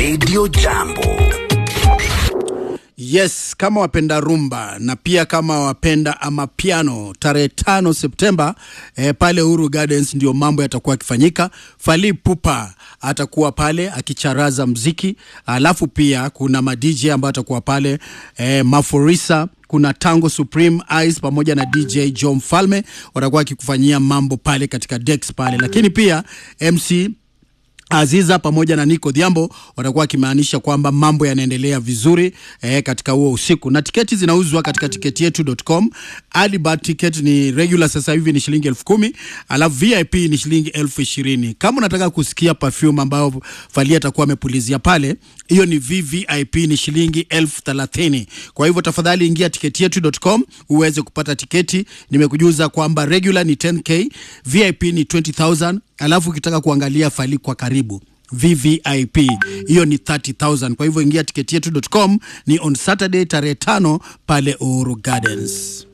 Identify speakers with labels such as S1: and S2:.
S1: Radio Jambo.
S2: Yes, kama wapenda rumba na pia kama wapenda amapiano, tarehe tano Septemba eh, pale Uhuru Gardens ndio mambo yatakuwa yakifanyika. Fally Ipupa atakuwa pale akicharaza mziki, alafu pia kuna ma DJ ambao atakuwa pale eh, Maforisa kuna Tango Supreme Ice pamoja na DJ Joe Mfalme watakuwa wakikufanyia mambo pale katika Dex pale, lakini pia MC Aziza pamoja na Nico Dhiambo watakuwa wakimaanisha kwamba mambo yanaendelea vizuri eh, katika huo usiku, na tiketi zinauzwa katika tiketi yetu.com. Early bird ticket ni regular sasa hivi ni shilingi elfu kumi alafu VIP ni shilingi elfu ishirini. Kama unataka kusikia perfume ambayo Fally atakuwa amepulizia pale, hiyo ni VVIP ni shilingi elfu thelathini. Kwa hivyo tafadhali ingia tiketi yetu.com uweze kupata tiketi. Nimekujuza kwamba regular ni 10k, VIP ni 20000 alafu ukitaka kuangalia Fally kwa karibu VVIP hiyo ni 30000. Kwa hivyo ingia tiketi yetu.com, ni on Saturday tarehe tano pale Uhuru Gardens.